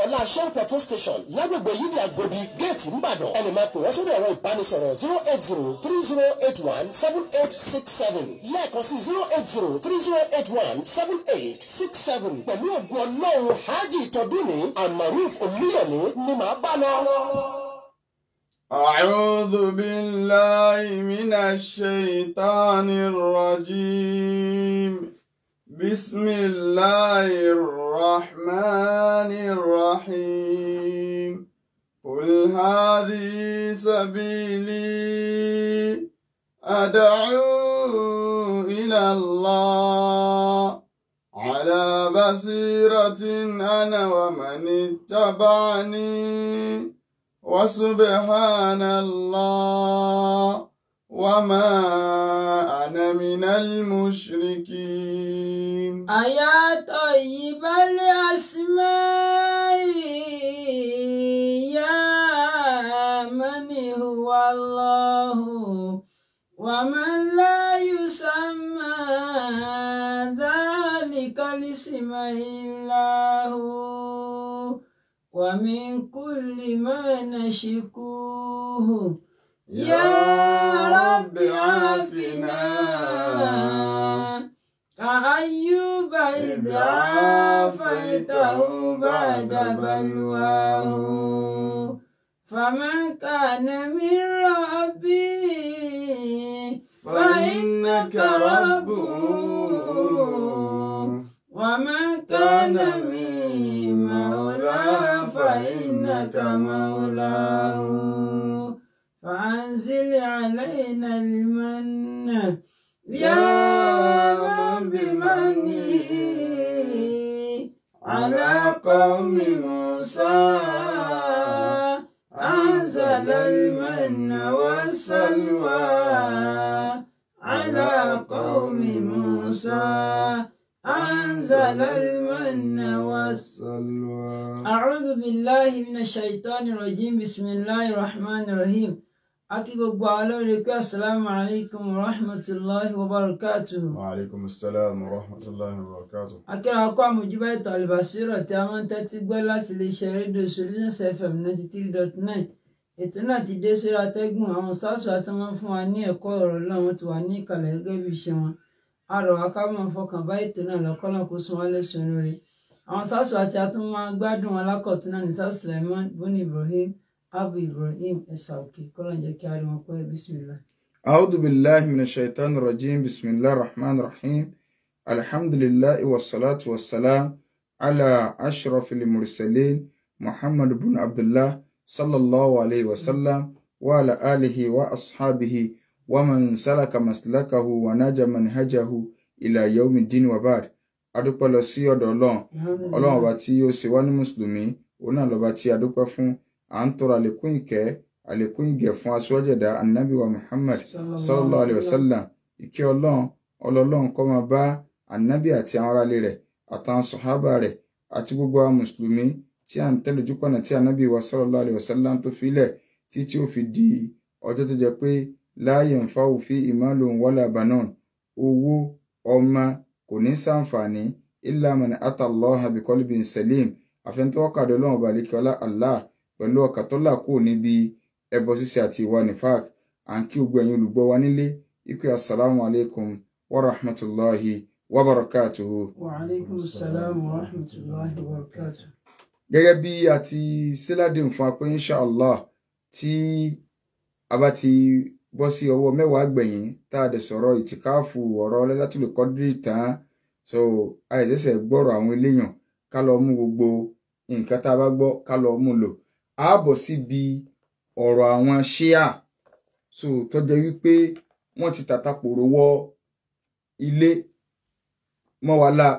ọ̀la shell petrol station lágbègbè yídì àgòdì géètì ńbàdàn ẹni máa pè wọ́n sórí ẹ̀rọ ìbánisọ̀rọ̀ zero eight zero three zero eight one seven eight six seven lẹ́ẹ̀kan sí zero eight zero three zero eight one seven eight six seven pẹ̀lú ògùn ọlọ́run hajj tọdún ní amaruf olúyọ̀lé ni màá bá lọ. أعوذ بالله من الشيطان الرجيم بسم الله الرحمن الرحيم قل هذه سبيلي أدعو إلى الله على بصيرة أنا ومن اتبعني وسبحان الله وما أنا من المشركين أيا طيب الأسماء يا من هو الله ومن لا يسمى ذلك الاسم إلا هو ومن كل ما نشكوه يا رب عافنا كأيوب إذ عافيته بعد بلواه فمن كان من ربي فإنك ربه ومن كان من مولاه فإنك مولاه فأنزل علينا المن يا من بمنه على قوم موسى أنزل المن والسلوى على قوم موسى أنزل المن والسلوى أعوذ بالله من الشيطان الرجيم بسم الله الرحمن الرحيم akí gbogbo alóore pé asalaamu alaykum wa rahmatulahi wa barakatuhu. wa alaikum assalam wa rahmatullahi wa barakatuh. akíra akọ àmójúbá ètò àlùbásírọ̀ tí a máa ń tẹ́tí gbọ́ láti iléeṣẹ́ rédíò solutions fm ninety three dot nine ètò náà ti dé sórí atẹ́gùn àwọn sáàsù àti wọn fún wa ní ẹ̀kọ́ ọ̀rọ̀ náà wọ́n ti wà ní ìkàlẹ̀ gẹ́gẹ́ bí iṣẹ́ wọn a rọ̀ wá ká máa fọkàn bá ètò náà lọ́kọ́lọ́ kó sún wá lẹ́sùn lórí àwọn sáàsù àti atúmọ̀ gbádùn alákọ̀tún náà ní sáàsù Sulaiman buni Ibrahim abu Ibrahim ẹ̀sà òkè kọ́lọ̀ jẹ́ kí a rí wọn pẹ́ bismillah. أعوذ بالله من الشيطان الرجيم بسم الله الرحمن الرحيم الحمد لله والصلاة والسلام على أشرف المرسلين محمد بن عبد الله صلى الله عليه وسلم وعلى آله وأصحابه ومن سلك مسلكه ونجى منهجه إلى يوم الدين وبعد adúpẹ́ lọ sí ọ̀dọ̀ ọlọ́run ọlọ́run ọba tí ó ṣe wá ní mùsùlùmí òun náà lọ́ba tí adúpẹ́ fún à ń tọrọ àlékún ìkẹ́ àlékún ìgẹ̀ fún aṣọ́jú ẹ̀dá anabi wa muhammad sallallahu alayhi wa sallam ìkẹ́ ọlọ́run ọlọ́run kó máa bá anabi àti àwọn aráalé rẹ̀ àtàwọn sọ̀hábà rẹ̀ àti gbogbo àwọn mùsùlùmí tí à ń tẹ̀lé ojúkọ̀nà tí anabi wa sallallahu alayhi wa sallam tó filẹ̀ tí tí ó fi di ọjọ́ tó jẹ́ pé la yanfa'u fi imalun wala banon owó ọmọ kò ní sàǹfààní illa man ata Allaha bi qalbin salim àfẹnitọ́wọ́kàdé ọlọ́run ọba àlékè allah pẹ̀lú ọkàn tó là kúrò níbi ẹbọ ṣíṣe àti ìwà nifak à ń kí gbogbo ẹ̀yin olùgbọ́ wa nílé ikú assalamu alaikum wa rahmatulahi wa barakatuhu. wa aleykum salaam wa rahmatulahi wa barakatuh. gẹ́gẹ́ bí a ti síládìn fún apẹ́ insha allah tí a bá ti bọ́ sí ọwọ́ mẹ́wàá gbẹ̀yìn tá a dẹ̀ sọ̀rọ̀ ìtìkáàfù ọ̀rọ̀ Lailatul Qadri tán so àìsẹ̀sẹ̀ gbọ́rọ̀ àwọn eléyàn ká lọ mú gbogbo nǹkan tá a bá gbọ́ ká lọ mú lò á bọ̀ síbi ọ̀rọ̀ àwọn ṣíà so tó jẹ́ wípé wọ́n ti tàtàpòrò wọ ilé mọ́ wa la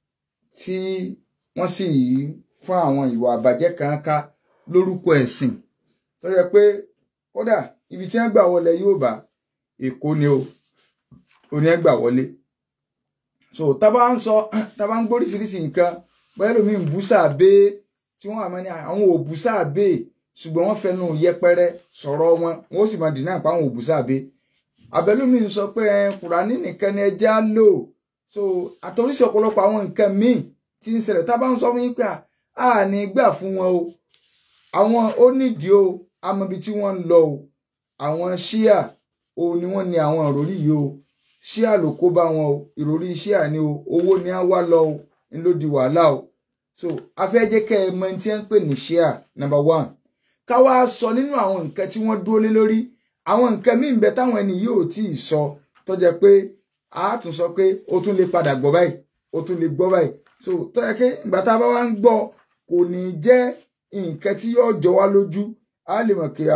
tí wọ́n sì fún àwọn ìwà àbàjẹ́ kan ká lórúkọ ẹ̀sìn tó jẹ́ pé kódà ibi tí wọ́n gbà wọlé yóò bá èkó ni o òní ẹ̀ gbà wọlé so tábà ń sọ tábà ń gbóríṣiríṣi nǹkan bóyá lómi ń bú sáàbé tí wọ́n àmọ́ ní àwọn ò bú sáàbé ṣùgbọ́n wọ́n fẹnu yẹpẹrẹ sọ̀rọ̀ wọn wọ́n sì máa dìnnà pa àwọn ò bú sáàbé abẹ́lómi ń sọ pé kùránì nìkan ni ẹja lò so àtọ́rísí ọ̀pọ̀lọpọ̀ àwọn nǹkan míì tí ń ṣẹlẹ̀ tábà ń sọ fún yín pé a ní gbà fún wọn o àwọn ó nídìí o amọbi tí wọ́n ń lọ o àwọn ṣíà o ni wọ́n ní àwọn ìròrí yìí o ṣíà ló kó bá wọn o ìròrí ṣíà ni o owó ni á wá lọ o ń ló di wàhálà o so afẹ́jẹ́ kẹ́ ẹ mọ ẹni tí wọ́n ń pè ní ṣíà number one ká wá sọ nínú àwọn nǹkan tí wọ́n dúró lé lórí àwọn nǹkan míì ń bẹ táwọn ẹni yóò tí ì sọ tó jẹ́ pé a tún sọ pé ó tún lè padà gbọ́ báyìí ó tún lè gbọ́ báyìí so tó yẹ kí ìgbà tá a bá wá ń gbọ́ kò ní jẹ́ nǹkan tí yóò jọ wá lójú a lè mọ̀ pé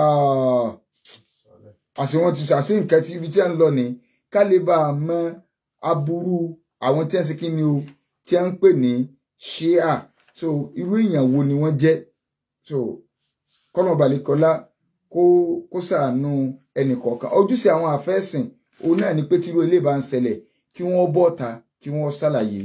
àṣẹ wọn ti ṣàṣì nǹkan tí ibi tí a ń lọ ní ká lè bá a mọ aburú àwọn tí wọ́n ṣe kí ni o tí wọ́n ń pè ní ṣíà so irú èèyàn wo ni wọ́n jẹ́ so kọ́nà balẹ̀kọ́lá kó kó ṣàánú ẹnì kọ̀ọ̀kan ojúṣe àwọn àfẹ́sìn òun náà ni pé tírú ilé bá ń ṣẹlẹ̀ kí wọ́n bọ́ ta kí wọ́n ṣàlàyé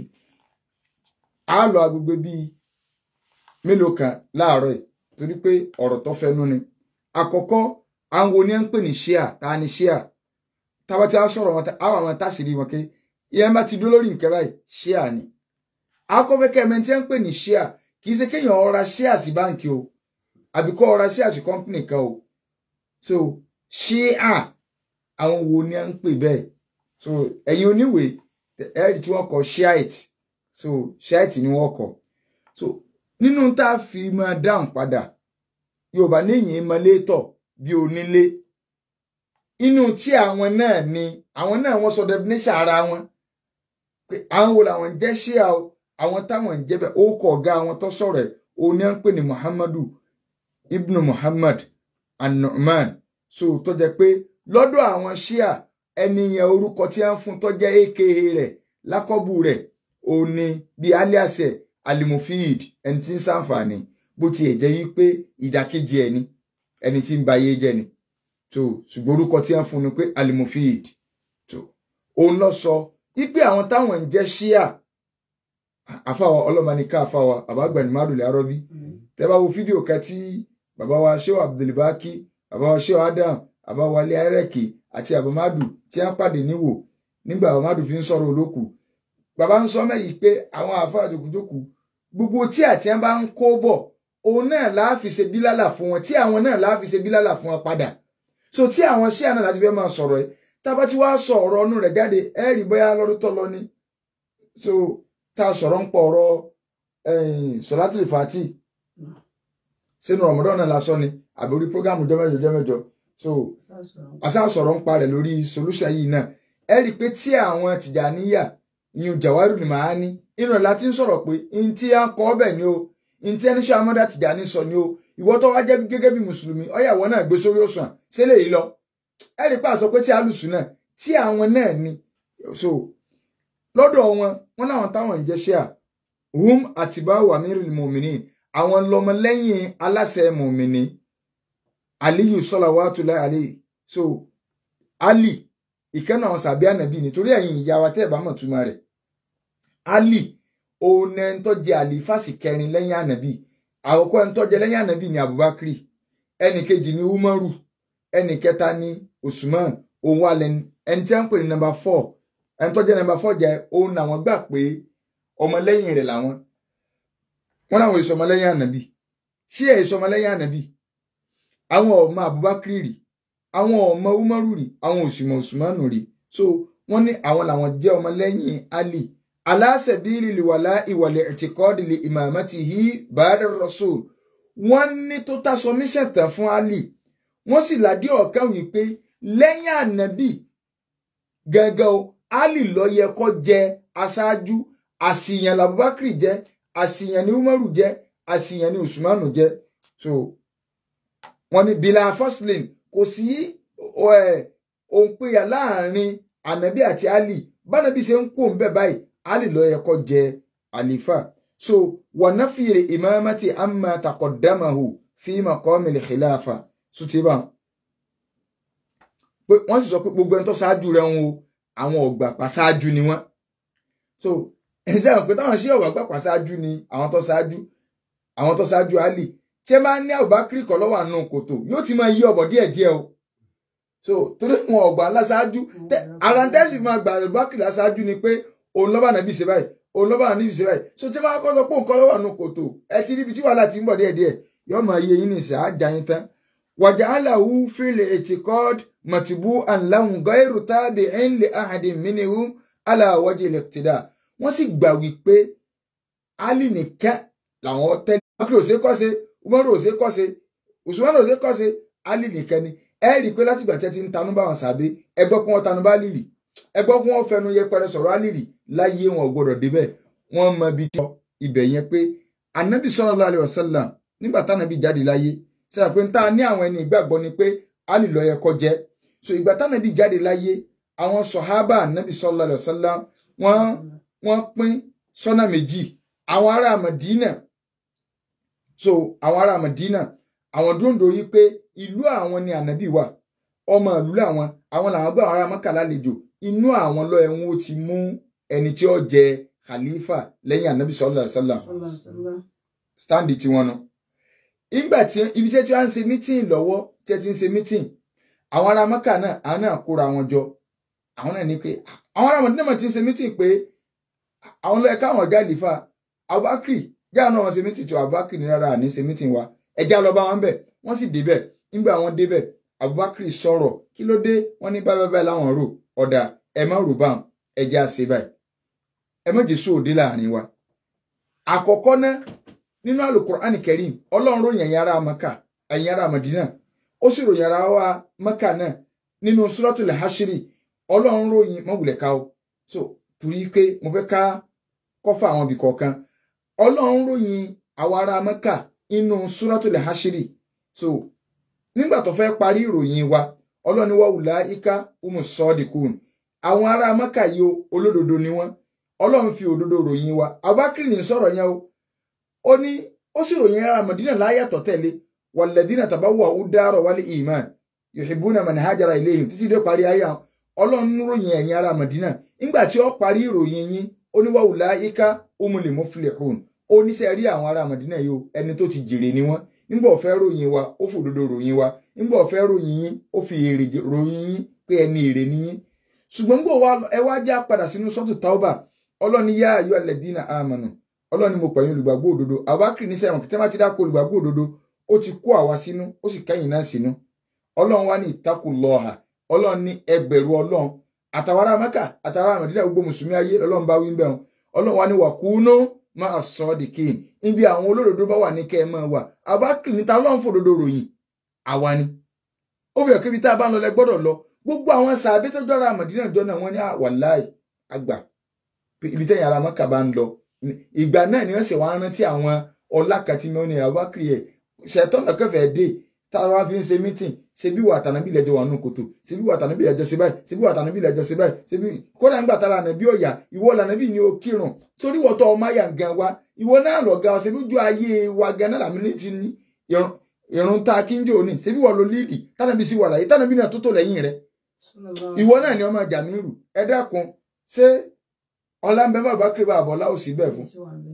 a lọ agbègbè bíi mélòó kan láàárọ̀ ẹ̀ torí pé ọ̀rọ̀ tó fẹnu ni àkọ́kọ́ àwọn wo ni à ń pè ní ṣíà ta ni ṣíà tábà tí a sọ̀rọ̀ wọn àwọn àwọn táṣìírí wọn ké ìyẹn bá ti dúró lórí nǹkan báyìí ṣíà ni akọ́fẹ́kẹ́ ẹ̀mẹ́ tí à ń pè ní ṣíà kì í ṣe kéèyàn ọ̀ra ṣíà sí báǹkì o àbí kọ́ ọ̀ra ṣíà sí kọ́ńpìnì kan o so ṣíà àwọn wo ni à ń pè bẹ́ẹ̀ so ẹ̀yin oníwèé ẹ̀rí tí wọ́n kọ shiite so shiite ni wọ́n kọ so nínú tá a fi máa dáhùn padà yorùbá níyìn mọlétọ bí onílé inú tí àwọn náà ni àwọn náà wọ́n sọ definition ara wọn pé àwọn wo làwọn jẹ́ ṣíà o àwọn táwọn ń jẹ́ bẹ́ẹ̀ ó kọ ọ̀gá àwọn tó sọ̀rọ̀ ẹ̀ òun ni à ń pè ní muhammadu ibnu muhammad an-nu'man so tó jẹ́ pé lọ́dọ̀ àwọn ṣíà ẹni yẹn orúkọ tí a ń fún tó jẹ́ aka rẹ̀ lákọ́bù rẹ̀ òun ni bíi alias ẹ̀ alimofid ẹni tí ń ṣàǹfààní bó tiẹ̀ jẹ́ wípé ìdàkejì ẹni ẹni tí ń ba ayé jẹ́ ni so ṣùgbọ́n orúkọ tí a ń fún ni pé alimofid so òun lọ sọ wípé àwọn táwọn ń jẹ́ ṣíà àfàwà ọlọ́mọnìká àfàwà àbágbẹ̀ni márùlẹ̀ arọ́bí tẹ́ bá wo fídíò kan tí bàbá wa ṣéwà abdulbaki bàbá wa ṣéwà adam bàbá wa lé ẹrẹ́kì àti àbámádù tí wọ́n pàdé níwò nígbà àbámádù fi ń sọ̀rọ̀ olókù bàbá ń sọ mẹ́yìí pé àwọn àáfàá jòkújòkú gbogbo tí àti ẹ̀ bá ń kó bọ̀ òun náà láàfi ṣe bílálà fún wọn tí àwọn náà láàfi ṣe bílálà fún wọn padà so tí àwọn ṣíà náà láti fẹ́ máa sọ̀rọ̀ ẹ̀ tábà tí wàá sọ ọ̀rọ̀ ọnù rẹ̀ jáde ẹ̀ rí bóyá lọ́dún tó lọ ni so tá a sọ̀rọ̀ ń pọ̀ ọ̀rọ̀ sọ̀látìlì fàtì sínú ọ̀mọdọ́ náà lásán ni àbí orí prógámù jọ́mẹ́jọ jọ́mẹ́jọ so àṣà sọ̀rọ̀ ń parẹ̀ lórí solution yìí náà ẹ rí i pé tí àwọn tìjàníyà ìyún jàwárù ni màá ní inú ẹ̀ láti ń sọ̀rọ̀ pé n tí a kọ́ ọbẹ̀ ni o n tí ẹni ṣe amọ́dá tìjàní sọ ni o ìwọ tó wá jẹ́ gẹ́gẹ́ bí mùsùlùmí ọ̀yàwó náà gbé sórí òṣùwọ̀n sílẹ̀ yìí lọ ẹ rí i pé àsọ pé tí alùsùn náà tí àwọn náà ni so lọ́dọ̀ wọn wọn láwọn táwọn ń jẹ́ ṣíà hum àtibáwò amirul muminin àwọn lọmọlẹ́yìn aláṣẹ mùmìnì aliyu salawatullahi alayhi so ali ìkànnì àwọn sàbí ànàbí nítorí ẹ̀yin ìyá wa tẹ́ ẹ̀ bá mọ̀ túmọ̀ rẹ̀ ali òun ẹni tó jẹ àlìfàsì kẹrin lẹ́yìn ànàbí àkọ́kọ́ ẹni tó jẹ lẹ́yìn ànàbí ni abubakar ẹnì kejì ni umaru ẹnì kẹta ni usman òun wà lẹ́ni ẹni tí wọ́n ń pè ní nọ́mbà four ẹni tó jẹ nọ́mbà four jẹ òun làwọn gbà pé ọmọlẹ́yìn rẹ̀ làwọn wọn làwọn èso ọmọlẹ́yìn ànàbí ṣí ẹ̀ èso ọmọlẹ́yìn ànàbí àwọn ọmọ abubakar rí àwọn ọmọ umaru rí àwọn òsùmọ usmanu rí so wọn ní àwọn làwọn jẹ́ ọmọlẹ́yìn ali aláṣẹbílì lìwàlá ìwàlẹ ẹtìkọọdì lè ìmàmátì yí bàdà rasul wọn ní total submission tán fún ali wọn sì ládìí ọkàn wípé lẹ́yìn ànàbí gẹ́gẹ́ o ali ló yẹ kó jẹ́ aṣáájú àṣìyàn làbúbákìrì jẹ́ àṣìyàn ni umaru jẹ́ àṣìyàn ni usmanu jẹ́ so wọ́n ní bila faslin kò sí òǹpẹyà láàrin ànábì àti ali bánabi ṣe ń kó ń bẹ báyìí ali ló yẹ kó jẹ àlìfà so wa nafiri imamati amma taqaddamahu fi maqamil khilafa sutiba pé wọ́n sì sọ pé gbogbo ẹni tó ṣáájú rẹ̀ ń wo àwọn ọgbà pàṣáájú ni wọ́n so ẹni sẹ́wọ̀n pé táwọn ṣé ọgbà pàṣáájú ni àwọn tó ṣáájú àwọn tó ṣáájú ali tí ẹ máa ń ní àbúbákírì kọ lọ́wọ́ àánú kòtò yóò ti máa yí ọ̀bọ̀ díẹ̀díẹ̀ o so torí wọn ọgbà láṣáájú ara ń tẹ́sí máa gbà àbúbákírì láṣáájú ni pé òun lọ́ba nàbí ṣe báyìí òun lọ́ba níbi ìṣe báyìí so tí wọ́n kọ́ sọ pé nǹkan lọ́wọ́ àánú kòtò ẹ ti ríbi tí wàhálà ti ń bọ̀ díẹ̀díẹ̀ yóò máa yé yín nìṣẹ́ àjà yín tán wàjà aláwo fílẹ ètìkọ́d mọ̀tìbú ànláhùn gọ́ẹ̀rù tábì ẹ̀ń lè àhàdì mínìhù aláwọ̀jì lẹ́kìtìdá wọ́n sì gbà wípé ali nìkan làwọn tẹ́lẹ̀ akílò ṣe kọ́ṣe umaru ò ṣe kọ́ṣe usman ò ṣe kọ́ṣe ali nìkan ni ẹ rí i pé látìgbà tí ẹ ti ń tanú bá wọn sàbẹ ẹgbọ́ kí wọ́n tanú bá lìrì ẹgbọ́ kí wọ́n fẹnu yẹpẹrẹ sọ̀rọ̀ alìrì láyé wọn ò gbọdọ̀ débẹ̀ wọ́n mọ ibi tí ibẹ̀ yẹn pé anabi sallallahu alaihi wasallam nígbà tánabi jáde láyé sẹ́yìn pé ń tá a ní àwọn ẹni ìgbàgbọ́ ni pé ali ló yẹ kó jẹ́ so ìgbà tánabi jáde láyé àwọn sọ̀hábà anabi sallallahu alaihi wasallam wọ́n wọ́n pín sọ́nà méjì àwọn ará Mádínà so àwọn ará Mádínà àwọn dúndò yìí pé ìlú àwọn ni ànábì wà ọmọ ìlú làwọn àwọn làwọn gbọ́ àwọn ará Mọ́kà lálejò inú àwọn lọ ẹ̀wọ̀n ó ti mú ẹni tí ó jẹ khalifa lẹ́yìn ànábì sallallahu alaihi wasallam stand tiwọn nu ìgbà tí ibi tí wọ́n ń ṣe mítìn lọ́wọ́ tí wọ́n ti ń ṣe mítìn àwọn ará Mọ́kà náà àwọn náà kóra wọn jọ àwọn náà ní pé àwọn ará Mádínà ti ń ṣe mítìn pé àwọn lọ ẹ̀ka àwọn ọ̀gá ìlífà Abubakar jáà náà wọn ṣe mítìn tí Abubakar ní rárá àní ṣe mítìn wa ẹjá lọ bá wọn bẹ̀ wọ́n sì débẹ̀ nígbà wọn débẹ̀ Abubakar sọ̀rọ̀ kí ló dé wọ́n ní báyìí báyìí láwọn rò ọ̀dà ẹ má rò báwọn ẹjá ṣe báyìí ẹ má jésù òde láàrin wa àkọ́kọ́ ná nínú Al-Qur'an Karim Ọlọ́run ròyìn ẹ̀yin ará Maka ẹ̀yin ará Madina ó sì ròyìn ará wa Maka náà nínú Suratul Hashri Ọlọ́run ròyìn mọ̀wùlẹ̀ ká o so torí pé mo fẹ́ ká kọ́fà àwọn ibì kọ̀ọ̀kan Ọlọ́run ròyìn àwọn ará Maka inú Suratul Hashri so nígbà tó fẹ́ parí ìròyìn wa ọlọ́ni wa wùlá ika umu sọ́ọ̀dìkùn àwọn ará Maka yìí o olódodo ni wọ́n ọlọ́run fi òdodo ròyìn wa Abubakar ní sọ̀rọ̀ yẹn o ó ní ó sì ròyìn ará Madina láyàtọ̀ tẹ̀lé walladhina tabawwa'u dara wal iman yuhibbuna man hajara ilayhim títí dé parí ayé àwọn ọlọ́run ròyìn ẹ̀yin ará Madina nígbà tí ó parí ìròyìn yín ó ní wa wùlá ika umul muflihun ó ní sẹ́ rí àwọn ará Madina yìí o ẹni tó ti jèrè ni wọ́n nígbà ó fẹ́ ròyìn wa ó fòdodo ròyìn wa nígbà ó fẹ́ ròyìn yín ó fi èrè ròyìn yín pé ẹni èrè ni yín ṣùgbọ́n gbọ́ wa ẹ wá já padà sínú sọ́tù tauba ọlọ́ni yá ayọ́ alẹ́dínà àmọ̀nà ọlọ́ni mo pẹ̀yìn olùgbàgbọ́ òdodo àwákìrì ní sẹ́wọ̀n kí tẹ́ bá ti dákọ̀ olùgbàgbọ́ òdodo ó ti kó àwa sínú ó sì kẹ́yìn náà sínú ọlọ́run wá ní ìtakùn lọ́ọ̀hà ọlọ́run ní ẹbẹ̀rù ọlọ́run àtàwárà mẹ́kà àtàwárà mẹ́dínà gbogbo mùsùlùmí ayé ọlọ́run bá wí ń bẹ̀rùn ọlọ́run wá ní wàkúnú máa sọ ọ́ di kín ibi àwọn olódodo bá wà ní kẹ́ ẹ máa wà àbákìrì níta ọlọ́run fòdodo ròyìn àwa ni ó bẹ̀rẹ̀ kébi tá a bá ń lọ lẹ gbọ́dọ̀ lọ gbogbo àwọn sàbẹ́ tó jọra àmọ̀dínà jọ náà wọ́n ní wàláì àgbà ibi tẹ́yìn ara mọ́kà bá ń lọ ìgbà náà ni wọ́n sì wá rántí àwọn ọlákàtí mẹ́rin ní àbákìrì ẹ̀ ṣẹ̀tọ́nà kẹfẹ́ dé táwa fi ń ṣe mítìn ṣe bí wà tànàbí lẹ́jọ́ wà nù kòtò ṣe bí wà tànàbí lẹ́jọ́ ṣe báyìí ṣe bí wà tànàbí lẹ́jọ́ ṣe báyìí ṣe bí kódà ńgbà tára ànàbí ọ̀yà ìwọ lànàbí ni ó kírun sórí wọ́tọ̀ ọmọ àyà gan wa ìwọ náà lọ ga ṣe bí ojú ayé wa gan náà làmì ní ti ní ìrun tá a kí ń jò ní ṣe bí wọ́n lo líìdì tànàbí sí wà láyé tànàbí náà tó tó lẹ́yìn rẹ̀ ìwọ náà ni ọmọ Jàmírù ẹ dákun ṣé ọlámbẹ bàbá kiri bàbá ọlá ò sí bẹ́ẹ̀ fún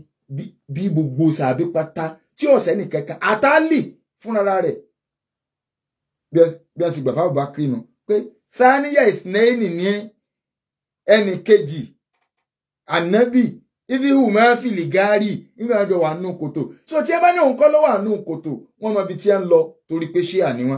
bí gbogbo sàbí pátá tí ọ̀sẹ̀ nìkankan àtàlì fúnra rẹ̀ bí a sì gbà fáwọn bá kiri nù pé sáníyà ìsìnẹ́yìnì ní ẹnì kejì ànábì ìfihù máa fi lè gáárì nígbà wọn jọ wà nù kòtò so tí ẹ bá ní òun kọ́ ló wà nù kòtò wọn mọ ibi tí ẹ ń lọ torí pé ṣé àníwọn.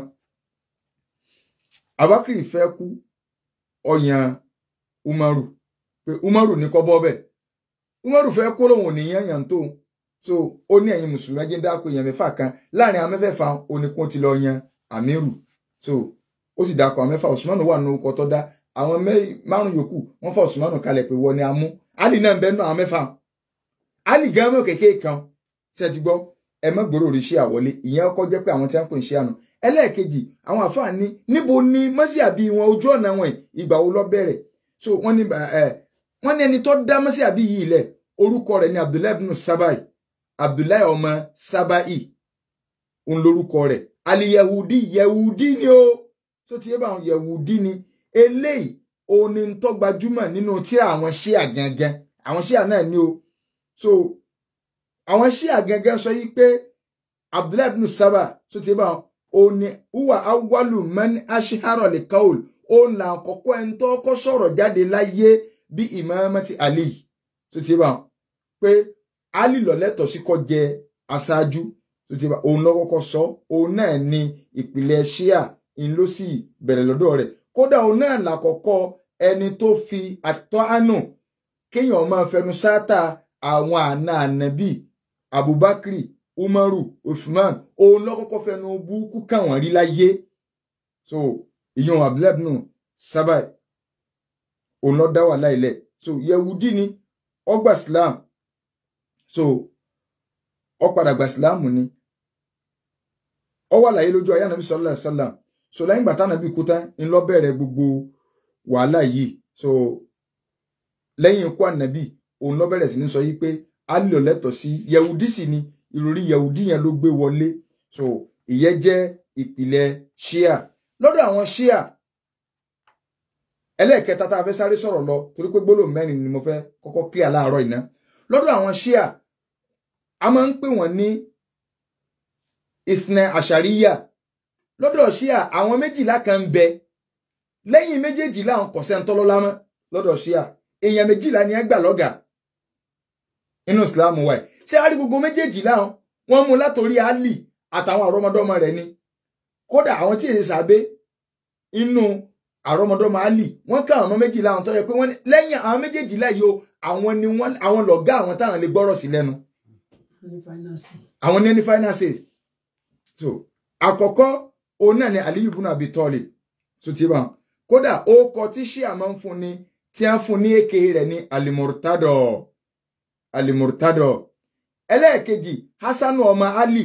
Abakiri fẹ́ kú ọyàn Umaru pé Umaru ní kọ́ bọ́ bẹ́ẹ̀ Umaru fẹ́ kó lóun ò ní yán yàn tó so ó ní ẹ̀yin mùsùlùmí ẹjẹ́ dáko èèyàn mẹ́fà kan láàrin àwọn mẹ́fẹ̀ẹ̀fà oníkun ti lọ yan Amiru so ó sì dáko àwọn mẹ́fà Usmanu wà ní orúkọ tó dá àwọn márùn yòókù wọ́n fà Usmanu kalẹ̀ pé wọ́n ni a mú Ali náà bẹ́ẹ̀ nù àwọn mẹ́fà Ali gan mọ́ kékeré kan ṣe ti gbọ́ ẹ má gbòòrò rí ṣé àwọlé ìyẹn ọkọ jẹ́ pé àwọn tí wọ́n pè ń ṣe àná ẹlẹ́ẹ̀kejì àwọn àfáà ní níbo ni mọ́síàbí wọn ojú ọ̀nà wọn ìgbà wo ló bẹ̀rẹ̀ so wọ́n ní ẹ wọ́n ní ẹni tó dá mọ́síàbí yìí lẹ̀ orúkọ rẹ̀ ní Abdullahi ibn Sabai Abdullahi ọmọ Sabai òun lórúkọ rẹ̀ ali yahudi yahudi ni o tó ti yé bá àwọn yahudi ni eléyìí òun ni tó gbajúmọ̀ nínú tíra àwọn ṣíà gangan àwọn ṣíà náà ni o so àwọn ṣíà gangan sọ yìí pé Abdullahi ibn Saba tó ti yé bá àwọn òní uwa awalu mẹni aṣiharo lè kaul òun là kọ́kọ́ ẹni tó kọ́ sọ̀rọ̀ jáde láyé bí imamati ali tó ti bá pé ali ló lẹ́tọ̀ọ́ sí kó jẹ aṣáájú tó ti bá òun ló kọ́kọ́ sọ òun náà ni ìpìlẹ̀ ṣíà ń ló sì bẹ̀rẹ̀ lọ́dọ̀ rẹ̀ kódà òun náà làkọ́kọ́ ẹni tó fi àtọ́ àánú kéèyàn máa fẹnu sáátà àwọn àna ànábì abubakar umaru usman òun ló kọ́kọ́ fẹnu búkú káwọn rí láyé so ìyọ̀n abdullahi ibn sábà òun ló dá wà láìlẹ̀ so yehudi ni ọgbà islam so ó padà gba islam ni ó wà láyé lójú ayé ànábì sallallahu alaihi wasallam so lẹ́yìn ìgbà tánàbí kú tán ń lọ bẹ̀rẹ̀ gbogbo wàhálà yìí so lẹ́yìn ikú ànábì òun lọ bẹ̀rẹ̀ sí ní sọ yìí pé Ali ló lẹ́tọ̀ọ́ sí yehudi sì ni ìròrí yehudi yẹn ló gbé wọlé so ìyẹn jẹ́ ìpìlẹ̀ shia lọ́dọ̀ àwọn shia ẹlẹ́ẹ̀kẹta tá a fẹ́ sáré sọ̀rọ̀ lọ torí pé gbólóhùn mẹ́rin ni mo fẹ́ kọ́kọ́ clear láàárọ̀ iná lọ́dọ̀ àwọn shia a máa ń pè wọ́n ní ìfnẹ àṣàríyà lọ́dọ̀ ṣíà àwọn méjìlá kan ń bẹ lẹ́yìn méjèèjìlá àwọn kọ̀sẹ́ ń tọ́lọ́lá mọ́ lọ́dọ̀ ṣíà èèyàn méjìlá ni ẹ gbà lọ́gà inú ìsìlámù wa ẹ̀ ṣé a rí gbogbo méjèèjìlá wọn mú látòrí Ali àtàwọn àrọ́mọdọ́mọ rẹ̀ ni kódà àwọn tí èyí sàbẹ inú àrọ́mọdọ́mọ Ali wọ́n ká àwọn méjìlá àwọn tó yẹ pé wọ́n lẹ́yìn àwọn méjèèjìlá yìí o àwọn ni wọ́n àwọn lọ̀gá àwọn táwọn lè gbọ́rọ̀ sí lẹ́nu àwọn ní ẹni finances so àkọ́kọ́ òun náà ni aliyu ibùnà abi tọ́lì so ti bá kódà ó kọ tí ṣíà máa ń fún ni tí a ń fún ní èké rẹ̀ ní alimurtadọ alimurtadọ ẹlẹ́ẹ̀kejì hasanu ọmọ ali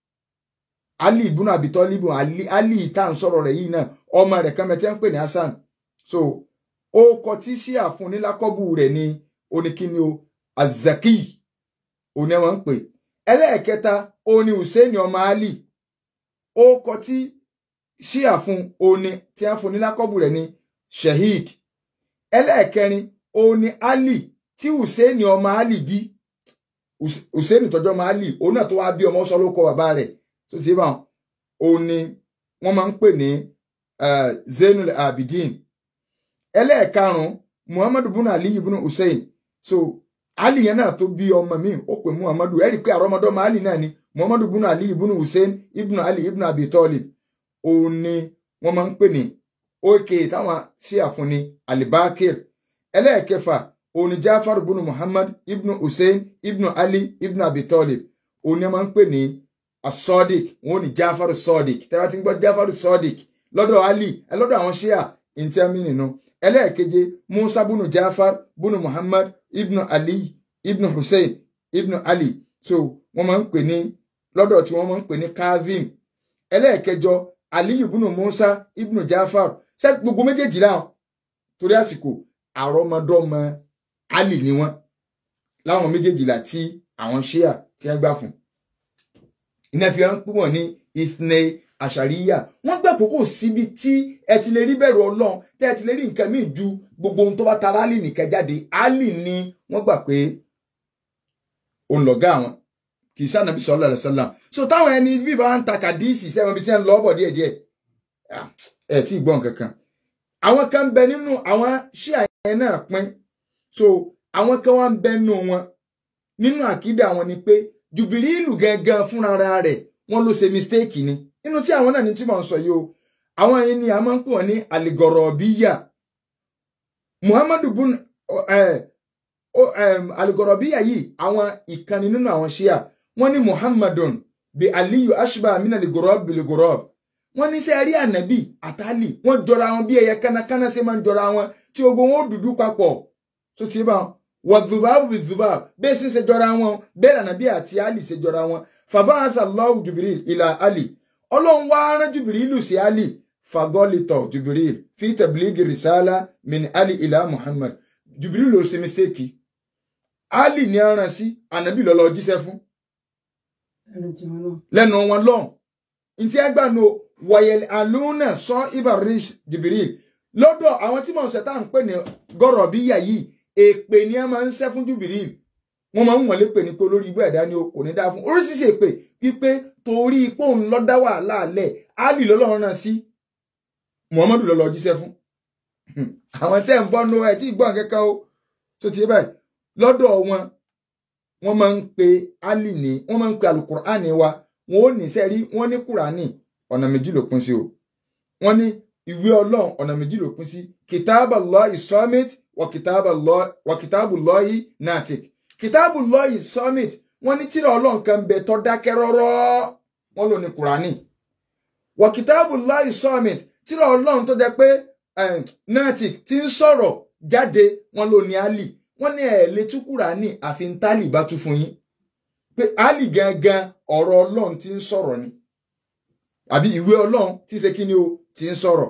ali ibùnà abi tọ́lì ibùn ali ali tá à ń sọ̀rọ̀ rẹ̀ yìí náà ọmọ rẹ̀ kan mẹ́tẹ́ ń pè ní hasan so ó kọ tí ṣíà fún ní lákọ́bù rẹ̀ ní oníkíni o azaki òun ni wọ́n ń pè ẹlẹ́ẹ̀kẹta òun ni hussein ọmọ ali ó kọ tí ṣíà fún òní tí wọ́n fún ní lákọ́bù rẹ̀ ní shahid ẹlẹ́ẹ̀kẹrin òní ali tí hussein ọmọ ali bí hussein tọ́jú ọmọ ali òun náà tó wá bí ọmọ sọ ló kọ bàbá rẹ̀ tó ti bá òní wọ́n máa ń pè ní zainul abidin ẹlẹ́ẹ̀karùn muhammadu bunu ali bunu hussein so ali yẹn náà tó bí ọmọ mi ó pè muhammadu ẹ rí i pé àrọmọdọ́mọ ali náà ni muhammadu bunu ali ibunu hussein ibnu ali ibnu abi talib òun ni wọ́n máa ń pè ní òkè táwọn ṣe àfúnni alibakir ẹlẹ́ẹ̀kẹfà òun ni jafar bunu muhammad ibnu hussein ibnu ali ibnu abi talib òun ni wọ́n máa ń pè ní asodiq wọ́n ní jafar sodiq tẹ́lá ti ń gbọ́ jafar sodiq lọ́dọ̀ ali lọ́dọ̀ àwọn ṣíà ìntẹ́mí nínú ẹlẹ́ẹ̀keje musa bunu jafar bunu muhammad ibnu ali ibnu hussein ibnu ali so wọ́n máa ń pè ní lọ́dọ̀ tí wọ́n máa ń pè ní kazim ẹlẹ́ẹ̀kẹjọ aliyu ibnu musa ibnu jafar ṣé gbogbo méjèèjì láwọn torí àsìkò àrọmọdọ́mọ ali ni wọ́n láwọn méjèèjìlá tí àwọn ṣíà tí wọ́n gbà fún iná fi hàn pé wọ́n ní ìfúnẹ àṣàríyà wọ́n gbà pé kò síbi tí ẹ ti lè rí bẹ̀rù Ọlọ́run tẹ́ ẹ ti lè rí nǹkan míì ju gbogbo ohun tó bá tara ali nìkan jáde ali ni wọ́n gbà pé òun lọ̀gá àwọn kì í sànàbí sallallahu alaihi wasallam so táwọn ẹni bí bá ń ta kàdíìsì sẹ́wọ̀n bí tí wọ́n lọ́ bọ̀ díẹ̀díẹ̀ ẹ̀ tí ì gbọ́n kankan àwọn kan ń bẹ nínú àwọn ṣíà yẹn náà pín so àwọn kan wá ń bẹ nínú wọn nínú àkídà wọn ni pé jùbìrìlù gangan fúnra rẹ̀ wọ́n ló ṣe mistake ni nínú tí àwọn náà ní tí mò ń sọ yìí o àwọn yẹn ni a máa ń pè wọ́n ní aligọrọbíyà muhammadu bun aligọrọbíyà yìí àwọn ìkànnì nínú àwọn ṣíà wọ́n ní muhammadun bi aliyu ashba amina ligorob biligorob wọ́n ní sẹ rí ànábì àtàlì wọ́n jọra wọn bí ẹyẹ kánakáná ṣe máa ń jọra wọn tí ogun wọn ó dúdú papọ̀ tó ti bá wọ zubabu bi zubabu bẹ́ẹ̀ sì ṣe jọra wọn bẹ́ẹ̀ ànábì àti ali ṣe jọra wọn fàbáhàsà lọ́wọ́ jubril ìlà ali ọlọ́run wá rán jubirilu sí ali fagọ́lítọ̀ jubril fi tẹ̀blígì rìsálà min ali ìlà muhammad jubril ló ṣe mistake ali ní aràn sí ànábì lọ́lọ́ jíṣẹ́ fún lẹ́nu wọn lọ́hùn ntí ẹgbà no wọ̀yẹ̀lì àlùnà sọ ibarish jibril lọ́dọ̀ àwọn tí mò ń sẹ́tà ń pè ní gọ́rọ̀ bí yà yìí èpè ni ẹ máa ń sẹ́ fún jibril wọ́n máa ń wọlé pè ní pé olórí ibú ẹ̀dá ni o kò ní dá fún oríṣiríṣi èpè wípé torí ipò ń lọ dá wàhálà alẹ̀ ali lọ́lọ́run náà sí muhammadu lọ́lọ́ jíṣẹ́ fún àwọn tẹ́ ń bọ́ nu ẹ̀ tí ì gbọ́n kẹ́kẹ́ o tó ti báyìí lọ́dọ̀ wọn wọ́n máa ń pe ali ní wọ́n máa ń pe alukur'ani wa wọn ò ní sẹ́rí wọ́n ní kùránì ọ̀nà méjì ló pín sí o wọ́n ní ìwé ọlọ́run ọ̀nà méjì ló pín sí kìtàbà lọ́ọ̀yì summit wà kìtàbù lọ́ọ̀yì natic kìtàbù lọ́ọ̀yì summit wọ́n ní tírà ọlọ́run kan bẹ tó dákẹ́ rọ́rọ́ wọ́n lò ní kùránì wà kìtàbù lọ́ọ̀yì summit tírà ọlọ́run tó jẹ́ pé natic ti ń sọ̀rọ̀ jáde wọ́n lò ní ali wọ́n ní ẹ̀ lè tú kùránì àfi ń tálì bá tú fún yín pé ali gangan ọ̀rọ̀ ọlọ́run ti ń sọ̀rọ̀ ni àbí ìwé ọlọ́run tí ṣe kí ni o ti ń sọ̀rọ̀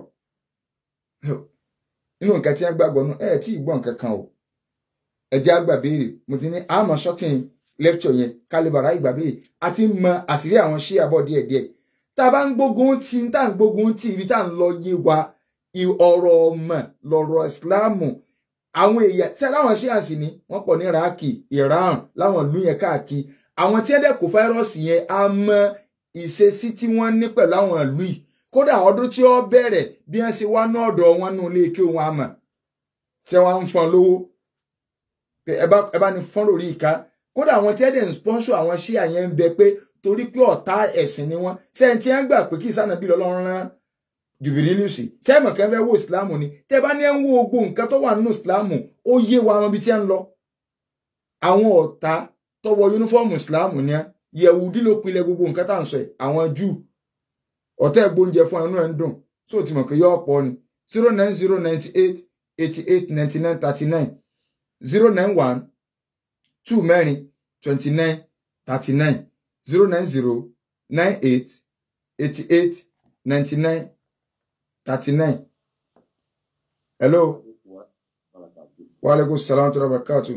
nínú nǹkan tí wọ́n gbàgbọ́ nù ẹ̀ tí ì gbọ́ nǹkan kan o ẹ̀jẹ̀ àgbà béèrè mo ti ní àmọ́ sọ́tìn lẹ́kṣọ̀ yẹn kálíbàrà ìgbà béèrè a ti mọ àṣírí àwọn ṣí àbọ̀ díẹ̀díẹ̀ tá a bá ń gbógun tí tá à ń gbógun tí ibi tá à ń lọ yé wa ọ̀rọ̀ ọmọ lọ̀rọ̀ ìsìláàmù àwọn èèyàn tí aláwọn ṣí àsì ni wọ́n pọ̀ ní iraki iran láwọn ìlú yẹn káàkiri àwọn tí ẹ̀dẹ̀ kó fáírọ́ọ̀sì yẹn á mọ ìṣesí tí wọ́n ní pẹ̀lú àwọn ìlú yìí kódà ọdún tí ó bẹ̀rẹ̀ bí wọ́n ṣe wá ní ọ̀dọ̀ wọn nù ilé ike wọn àmọ̀ ṣé wọ́n ń fọn lówó ẹ bá ní fọ́n lórí ìka kódà àwọn tí ẹ̀dẹ̀ ń sponsor àwọn ṣíà yẹn ń bẹ pé torí pé ọ̀tá ẹ̀sìn ni wọ́n sẹ́yìn tí wọ́n gbà pé kí ìsànàbí lọ́lọ́run rán jùbìrìlùsì sẹ́mọ̀ kan fẹ́ wo ìsìláàmù ni tẹ́ bá ní ẹ̀ ń wo gbogbo nǹkan tó wà nínú ìsìláàmù ó yé wa wọn bí tí ẹ̀ ń lọ. àwọn ọ̀tá tó wọ yúnífọ́ọ̀mù ìsìláàmù ni yẹ̀wùdí ló pinlẹ̀ gbogbo nǹkan tá à ń sọ ẹ̀ àwọn júù ọ̀tá ẹ̀ gbóúnjẹ fún ẹnu ẹ̀ ń dùn sóò tí mọ̀ pé yọ ọ̀pọ̀ ni zero nine zero ninety eight eighty eight ninety nine thirty nine zero nine one two mẹ́rin twenty nine thirty nine zero nine zero nine eight eighty eight ninety nine. 39. Hello. Wa alaikum salam wa barakatuh.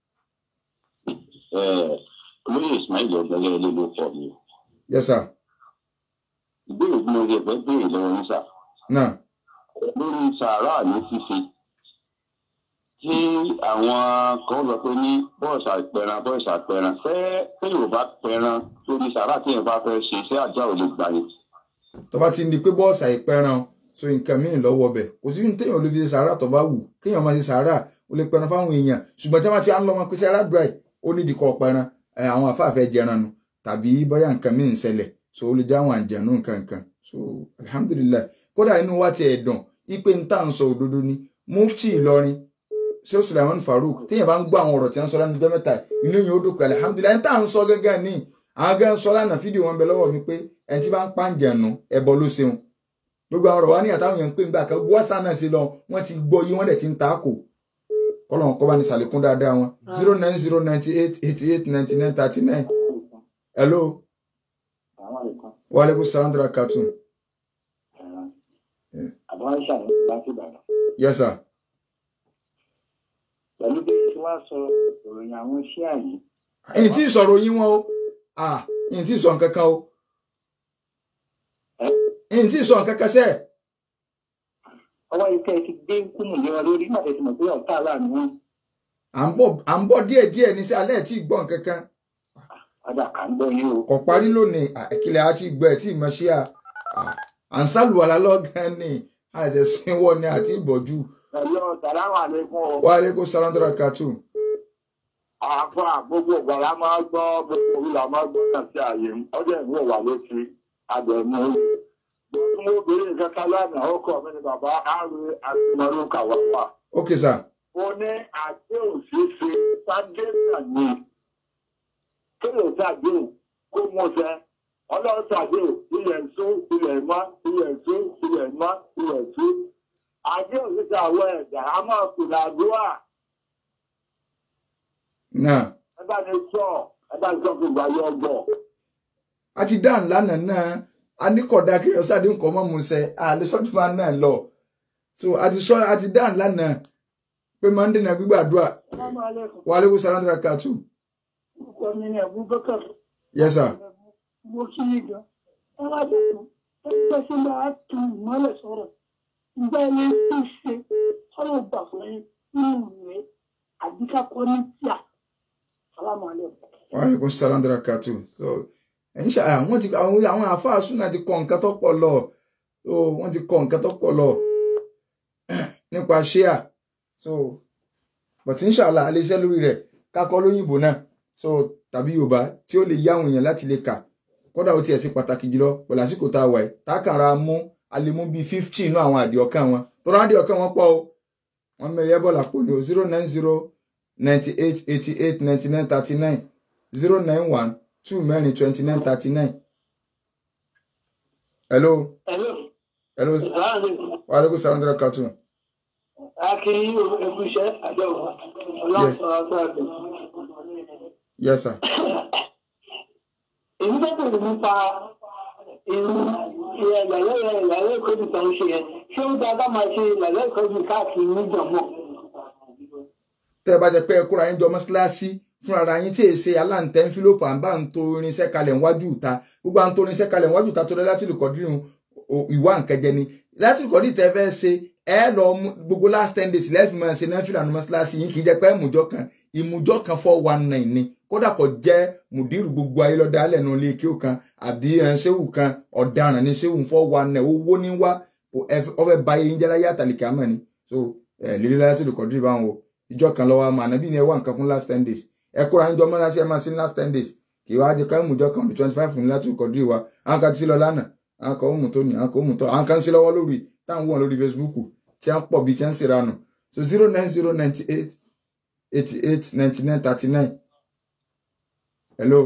olóyè ismail ọgbẹlẹ ilé ló pọ mi. Yes sir. ìbéèrè tí mo rí ẹgbẹ́ béèrè lọ́wọ́ yín sà. Náà. lórí sàárà ní ṣíṣe tí àwọn kan lọ pé ní bọ́ọ̀sì àpẹran bọ́ọ̀sì àpẹran fẹ́ fẹ́ yorùbá pẹran lórí sàárà tí yẹn bá fẹ́ ṣe iṣẹ́ àjà ò lè gbà yẹn. Tó bá ti di pé bọ́ọ̀sì àìpẹran so nǹkan míì lọ́wọ́ bẹ̀ kò sí ní téèyàn lè fi ṣe sàárà tó bá wù kéèyàn máa ṣe sàárà ó lè pẹran fáwọn èèyàn ṣùgbọ́n tí wọ́n ti á ń lọ wọn pé sàárà dry ó ní ìdíkọ̀ pẹran àwọn àfáàfẹ́ jẹran nu tàbí bóyá nǹkan míì ń ṣẹlẹ̀ so ó lè já àwọn àjẹnú nǹkan nǹkan so alhamdulilayi kódà inú wa ti ẹ̀ dùn ipe ń tà ń sọ òdodo ni mufti Ìlọrin ṣé Sulaiman Farouk téèyàn bá ń gbọ́ àwọn ọ̀rọ̀ tí wọ́n sọ lánàá mẹ́ta inú yìí ó dùn pé alhamdulilayi ń tà ń sọ gẹ́gẹ́ ní àwọn gẹ́gẹ́ sọ lánàá fídíò wọn bẹ lọ́wọ́ mi pé ẹni tí bá ń pàǹjẹ̀nu ẹbọ ló ṣeun gbogbo àwọn ọ̀rọ̀ wa ní àtàwọn èèyàn ń pè ń gbà kan wọ́sà náà sí lọ wọ́n ti gbọ́ yí wọ́n dẹ̀ ti ń ta kò kọ́lọ̀ kọ́ bá ní sàlékún dáadáa wọn zero nine zero ninety eight eighty eight ninety nine thirty nine hello wa aleykum salaam dara katun àbáwá ṣàlùmí láti ìbàdàn. yes sir pẹ̀lú bí wọ́n sọ ìròyìn àwọn iṣẹ́ àyè ẹ̀yin tí ì sọ̀rọ̀ yín wọn o ah ẹ̀yin tí ì sọ nǹkan kan o ẹ̀yin tí ì sọ nǹkan kan sẹ́ẹ̀. ọwọ́ ikẹ́ ti gbé kúmù lé wọn lórí nígbà tí mo pé ọ̀tá aláàánú wọn. à ń bọ̀ à ń bọ̀ díẹ̀ díẹ̀ ní sí alẹ́ tí ì gbọ́ nǹkan kan ọjà kà ń gbọ́ yín o. kò parí lónìí àkìlẹ̀ àti ìgbọ́ ẹ̀ tí ì mọ̀ sí à à ń sálùwàlá lọ́gán ni àìsẹ̀ sínwọ́ ni àti ìbọ̀jú ẹ̀yọ́ sàlámù àlékún o. wa aleykum salaam dara katun àfọ àgbogbo ìgbàlá máa gbọ́ gbogbo ìlà máa gbọ́ náà sí ààyè ọjọ́ ìwé wà lóṣù àbẹ̀mú. mo obìnrin kankan lánàá ó kọ́ mi ní bàbá àrùn àtìmọ́lú kàwáwà. ok sir ó ní àjẹ́ òṣìṣẹ́ sájẹ́sà ni kéèyàn ṣàdé kó mú ṣẹ ọlọ́run ṣàdé ilẹ̀ ń sún ilẹ̀ mọ́ ilẹ̀ ń sún ilẹ̀ mọ́ ilẹ̀ ń sún. àjẹ́ òṣìṣẹ́ àwọn ẹ̀dá a máa kù làdúrà náà ẹ bá ní sọ ẹ bá ní sọ fún ìgbà yọ ọgbọ. a ti dáhùn lánàá náà a ní kódà kéèyàn sáde nǹkan mọ́ mu sẹ́ àlẹ́ sọ́júmọ́ náà lọ so a ti sọ a ti dáhùn lánàá pé máa ń dènà gbígbàdúrà wa aleykum salaam dara katun orúkọ mi ni abubakar yes sir mo kí i gan ẹ wá dùn ẹ pẹ́ sí máa tu ìmọ́lẹ̀ sọ̀rọ̀ ìgbà yẹn tó ṣe ọ̀rọ̀ gbà fún yín nínú ìwé àdìkakọ ní tíà salamu aleykum. wa aleykum salaam dara katun so ẹ̀yin ṣe àwọn ti àwọn àwọn àáfàá súnà ti kọ nǹkan tó pọ̀ lọ so wọ́n ti kọ nǹkan tó pọ̀ lọ nípa ṣíà so but inshallah alẹ́ iṣẹ́ lórí rẹ̀ kakọ́ lóyìnbó náà so tàbí yorùbá tí ó lè yá àwọn èèyàn láti lè kà kódà ó tiẹ̀ sí pàtàkì jùlọ pẹ̀lú àsìkò tá a wà ẹ̀ tá a kàn ra mú a lè mú bíi fifty inú àwọn àdìọ́kàn wọn tó rán àdìọ́kàn wọn pọ̀ o wọ́n mẹ́yẹ́ bọ́ọ̀lù àpò ní o zero nine zero ninety eight eighty eight ninety nine thirty nine zero nine one two mẹ́rin twenty nine thirty nine. hello Hello. hello Láàrin wa aleykum salaam dara katu akínyìn ẹkú iṣẹ́ àjọ ọlọ́run sọ̀rọ̀ sọ̀rọ̀ bẹ̀. yes sir èmi tó tẹ̀lé nípa irú ìyàlẹ́ ìyàlẹ́ ìkọ́jú tó ń ṣe yẹn ṣé ó dáa ká máa ṣe ìyàlẹ́ ìkọ́jú káàkiri níjọ̀mọ́. tẹ́ ẹ bá jẹ pé ẹ kóra yín jọ mọ́ṣáláṣí fúnra ara yín tí èyí ṣe aláǹtẹ̀ ń fílòpù à ń bá ń to irinṣẹ́ kalẹ̀ níwájú ìta gbogbo à ń to irinṣẹ́ kalẹ̀ níwájú ìta tó lọ láti lè kọ́dírì ìwà nkẹjẹ ni láti lè kọ́dírì tẹ́ fẹ́ ṣe ẹ lọ mú gbogbo last ten days lẹ́ẹ̀fì máa ṣe náà fìlà ní mọ́ṣáláṣí yín kì í jẹ́ pé ìmùjọ́ kan ìmùjọ́ kan four one nine ni kódà kò jẹ́ mùdírù gbogbo ayé lọ́dọ̀ alẹ́ nu ilé kí ó kan àbí ṣéwù kan ọ̀daràn ní ṣéwù four one nine owó ní wá ọfẹ́ báyé yín jẹ́ láyé àtàlìkà mọ̀ ni so lílé láti lè kọ́dírì báwọn o ìjọ kan lọ́wọ́ àmọ́ ànábì ni ẹ wá nǹkan fún last ten days ẹ kóra ń jọ mọ́ láti ẹ máa sí ní last ten days kì í wá jẹ ká ìmùjọ kan bí twenty five fún láti kọ̀dí wa àwọn kan ti sí lọ lánàá àwọn kan ó mú tó ní àwọn kan ó mú tó àwọn kan ń sí lọ́wọ́ lórí táwọn wọ̀n lórí Facebook tí a ń pọ̀ bí tí a ń ṣèrànù so zero nine zero ninety eight eighty eight ninety nine thirty nine hello.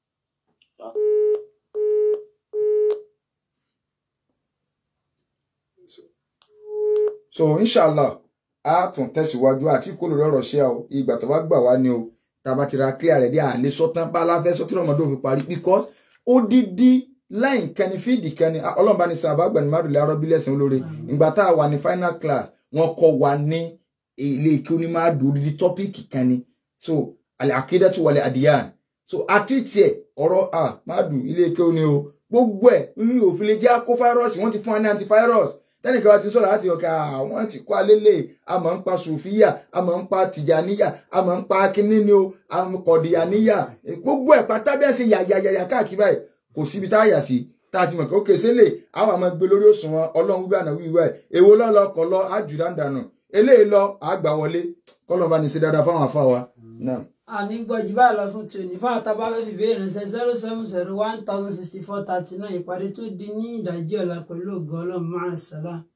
so inshallah a tún tẹ̀síwájú àti kó lórí ọ̀rọ̀ ṣe o ìgbà tó bá gbà wá ni o tàbá ti ra clear rẹ̀ dé àlè sọ́tán bá aláfẹ́ sọ́tí ọmọdé òfin parí because odidi láì kẹni fíìdì kẹni ọlọ́run bá ní sàn àbá gbẹ̀ni márùn lé arọ́bí lẹ́sìn olóore ìgbà tá a wà ní final class wọ́n kọ́ wa ní ilé kí ó ní máa dùn odidi tọ́píìkì kan ni so àlẹ́ àkédàtú wọlé àdìyàn so àtìrìtì ẹ̀ ọ̀rọ̀ à máa dùn ilé kí ó ní o gbogbo ẹ̀ nínú òfin lè jẹ́ àkó fáírọ́ọ̀sì wọ́n ti fún wa ní antivirus tẹ́nìkan wa ti sọ̀rọ̀ láti ọ̀kẹ́ àwọn ti kọ́ alélẹ̀ a máa ń pa sùfíyà a máa ń pa tìjàníyà a máa ń pa kínní o a máa ń kọ̀dìyàníyà gbogbo ẹ̀ pátá bẹ́ẹ̀ ṣe yàyàyàyà káàkiri báyìí kò síbi tá a yà sí tá a ti mọ̀ kí ó kése lè àwọn àmọ́ gbé lórí òṣùwọ̀n ọlọ́run wíwá àná wíwá ẹ̀ èwo lọ́lọ́ kọ́ lọ àjùdá ń dànù eléyìí lọ àgbà wọlé kọ́lọ́ba ní ṣe dáadáa fáwọn afá wa náà. àní gbọ́jú báyìí lọ fún tòní fún àtàbà fẹ́ fi béèrè ṣe zero seven zero one thousand sixty four thirty nine ìpàdé tó di ní ìdájí ọ̀la pẹ̀lú ògo ọlọ́run máa ń sàlá.